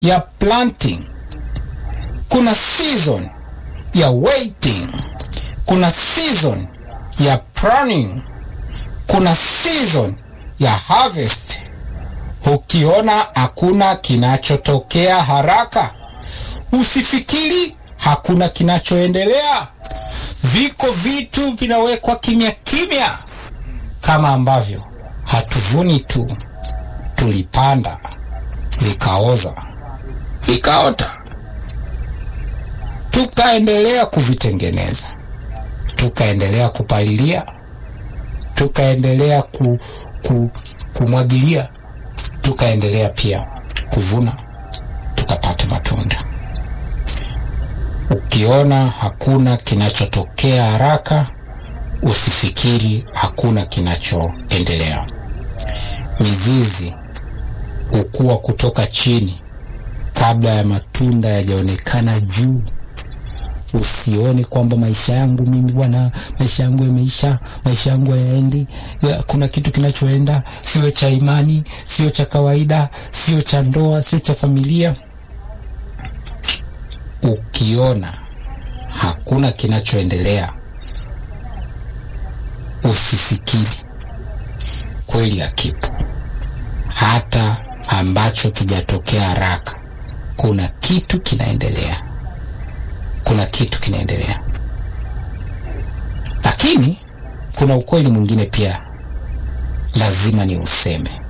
ya planting, kuna season ya waiting, kuna season ya pruning, kuna season ya harvest. Ukiona hakuna kinachotokea haraka, usifikiri hakuna kinachoendelea. Viko vitu vinawekwa kimya kimya, kama ambavyo hatuvuni tu, tulipanda vikaoza, vikaota, tukaendelea kuvitengeneza, tukaendelea kupalilia, tukaendelea ku, ku, kumwagilia, tukaendelea pia kuvuna, tukapata matunda. Ukiona hakuna kinachotokea haraka, usifikiri hakuna kinachoendelea. Mizizi hukua kutoka chini kabla ya matunda yajaonekana juu. Usione kwamba maisha yangu mimi bwana, maisha yangu yameisha, maisha yangu hayaendi, ya, kuna kitu kinachoenda, sio cha imani, sio cha kawaida, sio cha ndoa, sio cha familia. Ukiona hakuna kinachoendelea, usifikiri kweli hakipo. Hata ambacho kijatokea haraka, kuna kitu kinaendelea, kuna kitu kinaendelea. Lakini kuna ukweli mwingine pia lazima ni useme,